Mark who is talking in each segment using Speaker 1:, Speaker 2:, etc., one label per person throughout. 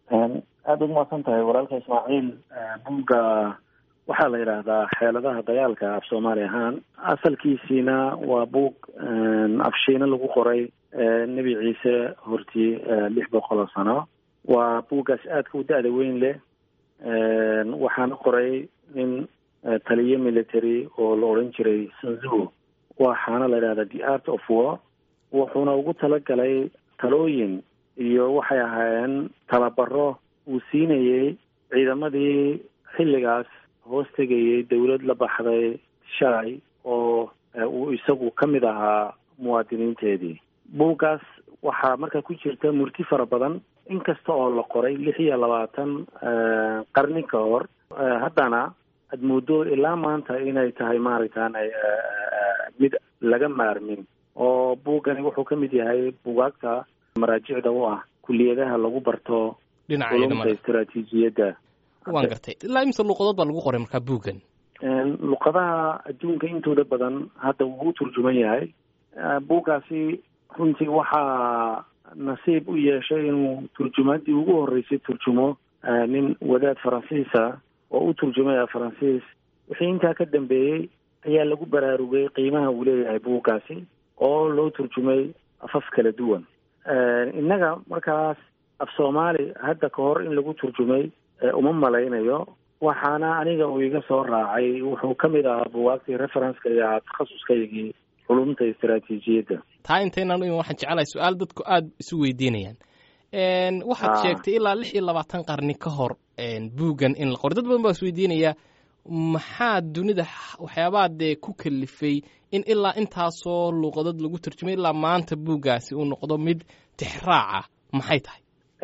Speaker 1: aada ugu mahadsan tahay walaalka ismaaciil buugga waxaa la yidhaahdaa xeeladaha dagaalka af soomaali ahaan asalkiisiina waa buug afshiina lagu qoray nebi ciise hortii lix boqol oo sano waa buuggaas aadka u da-da weyn leh waxaana qoray nin taliye military oo la odhan jiray sanzu waxaana la yidhahdaa the art of war wuxuuna ugu talagalay talooyin iyo waxay ahaayeen tababaro uu siinayey ciidamadii xilligaas hoos tegayay dowlad la baxday shalay oo uu isagu ka mid ahaa muwaadiniinteedii buuggaas waxaa markaa ku jirta murti fara badan inkasta oo la qoray lix iyo labaatan qarni ka hor haddana aad mooddo ilaa maanta inay tahay maaragtaan mid laga maarmin oo buuggani wuxuu ka mid yahay bugaagta maraajicda u ah kuliyadaha lagu barto culumta istaraatiijiyadda
Speaker 2: waan gartay ilaa imse luuqadood baa lagu qoray markaa buuggan
Speaker 1: luqadaha adduunka intooda badan hadda wuu u turjuman yahay buuggaasi runtii waxaa nasiib u yeeshay inuu turjumaadii ugu horreysay turjumo nin wadaad faransiisa oo u turjumaya faransiis wixii intaa ka dambeeyey ayaa lagu baraarugay qiimaha uu leeyahay buuggaasi oo loo turjumay afaf kala duwan innaga markaas af soomaali hadda ka hor in lagu turjumay uma malaynayo waxaana aniga uu iga soo raacay wuxuu ka mid ahaa buwaagtii referenceka iyo ahaa takhasuskaygii culumta istaraatiijiyadda
Speaker 2: taa intaynan iman waxaan jecelahay su-aal dadku aada isu weydiinayaan waxaad sheegtay ilaa lix iyo labaatan qarni ka hor buuggan in la qoro dad badan baa is weydiinaya maxaa dunida waxyaabaha dee ku kalifay in ilaa intaasoo luuqadood lagu turjumay ilaa maanta buuggaasi uu noqdo mid tixraaca maxay tahay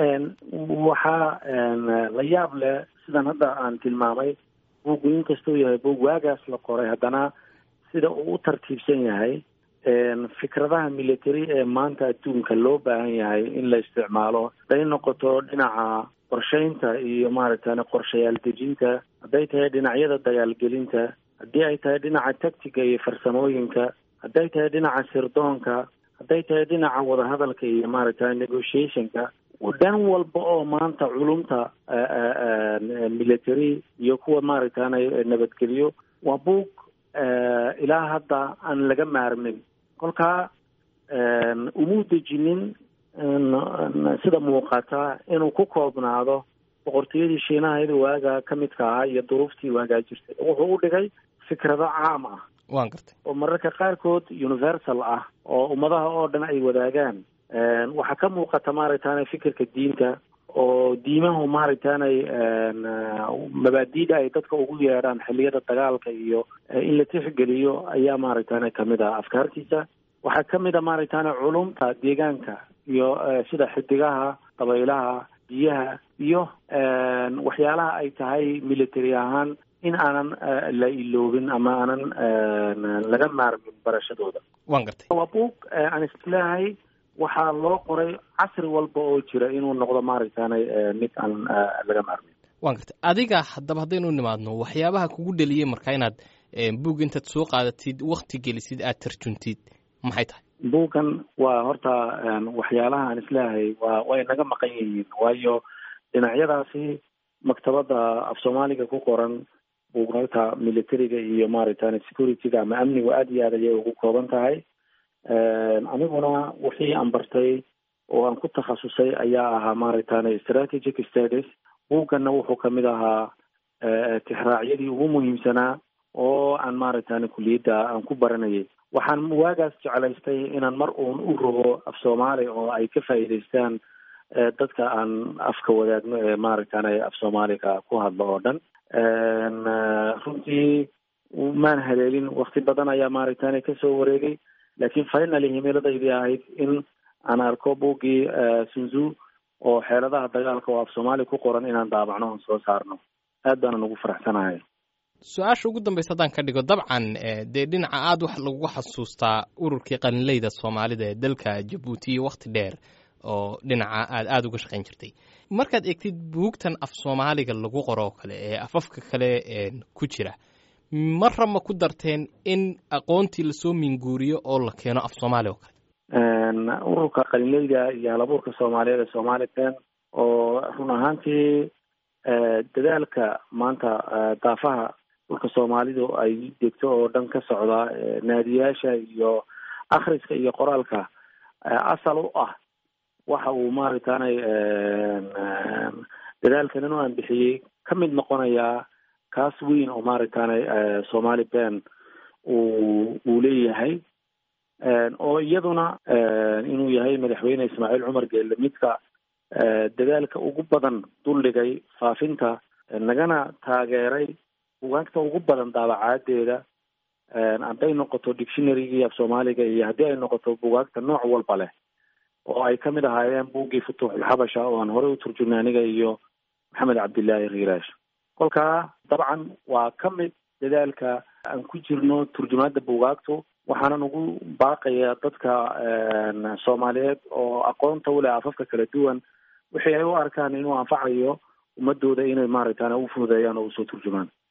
Speaker 1: waxaa la yaab leh sidan hadda aan tilmaamay buuggu inkastuu yahay buug waagaas la qoray haddana sida uu u tartiibsan yahay fikradaha military ee maanta adduunka loo baahan yahay in la isticmaalo hadday noqoto dhinaca qorsheynta iyo maaragtane qorshayaal dejinta hadday tahay dhinacyada dagaalgelinta haddii ay tahay dhinaca tactiga iyo farsamooyinka hadday tahay dhinaca sirdoonka hadday tahay dhinaca wadahadalka iyo maaragtane negotiationka dhan walba oo maanta culumta military iyo kuwa maaragtane nabadgeliyo waa buug ilaa hadda aan laga maarmin kolkaa umuu dejinin sida muuqata inuu ku koobnaado boqortooyadii shiinahayd waaga ka midka ahaa iyo duruuftii waagaa jirtay wuxuu u dhigay fikrado caam ah
Speaker 2: waan gartay
Speaker 1: oo mararka qaarkood universal ah oo ummadaha oo dhan ay wadaagaan waxaa ka muuqata maaragtane fikirka diinta oo diimahu maaragtanay mabaadiida ay dadka ugu yeedhaan xilliyada dagaalka iyo in la tixgeliyo ayaa maaragtane kamid ah afkaartiisa waxaa kamid a maaragtane culumta deegaanka iyo sida xidigaha dabaylaha biyaha iyo waxyaalaha ay tahay military ahaan in aanan la iloobin ama aanan laga maarmin barashadooda
Speaker 2: waan gartay
Speaker 1: waa buug aan isleehay waxaa loo qoray casri walba oo jira inuu noqdo maaragtane mid aan laga maarmin
Speaker 2: waan gartay adiga haddaba haddaynu nimaadno waxyaabaha kugu dheliyey markaa inaad buug intaad soo qaadatid wakti gelisid aad tarjuntid maxay tahay
Speaker 1: buuggan waa horta waxyaalaha aan isleeyahay waa way naga maqan yihiin waayo dhinacyadaasi maktabadda af soomaaliga ku qoran buugagta militariga iyo maaragtane securityga ama amnigu aada iyo aad ayay ugu kooban tahay aniguna wixii aan bartay oo aan ku takhasusay ayaa ahaa maaragtane strategic studies buugganna wuxuu kamid ahaa tixraacyadii ugu muhiimsanaa oo aan maaragtane kuliyadda aan ku baranayay waxaan waagaas jeclaystay inaan mar uun u rogo af soomaali oo ay ka faa'iidaystaan dadka aan afka wadaagno ee maaragtane af soomaaliga ku hadlo oo dhan runtii maan haleelin wakti badan ayaa maaragtane kasoo wareegay laakiin finally himiladaydi ahayd in aan arko buuggii sunzu oo xeeladaha dagaalka oo af soomaali ku qoran inaan daabacno oon soo saarno aad baanan ugu faraxsanahay
Speaker 2: su-aasha ugu dambaysa haddaan ka dhigo dabcan dee dhinaca aada wax lagu xasuustaa ururkii qalinleyda soomaalida ee dalka jabuuti iyo wakti dheer oo dhinaca aad aada uga shaqayn jirtay markaad eegtid buugtan af soomaaliga lagu qoro oo kale ee afafka kale ku jira marra ma ku darteen in aqoontii lasoo minguuriyo oo la keeno af soomaali oo kale
Speaker 1: ururka qalinleyda iyo halabuurka soomaaliyeed ee somali ten oo run ahaantii dadaalka maanta daafaha dhulka soomaalidu ay degto oo dhan ka socda naadiyaasha iyo akhriska iyo qoraalka asal u ah waxa uu maaragtaanay dadaalkan inuu aan bixiyey ka mid noqonayaa kaas weyn oo maaragtaanay somali ben uu uu leeyahay oo iyaduna inuu yahay madaxweyne ismaaciil cumar geelle midka dadaalka ugu badan duldhigay faafinta nagana taageeray bugaagta ugu badan daabacaadeeda hadday noqoto dictionarygii af soomaaliga iyo haddii ay noqoto bugaagta nooc walba leh oo ay ka mid ahaayeen buuggii futuuxulxabasha oo aan horey u turjumnay aniga iyo maxamed cabdillaahi riiraash kolkaa dabcan waa ka mid dadaalka aan ku jirno turjumaadda bugaagtu waxaanan ugu baaqaya dadka soomaaliyeed oo aqoonta u leh afafka kala duwan wixii ay u arkaan inuu anfacayo ummadooda inay maaragtaan u fududeeyaan oo usoo turjumaan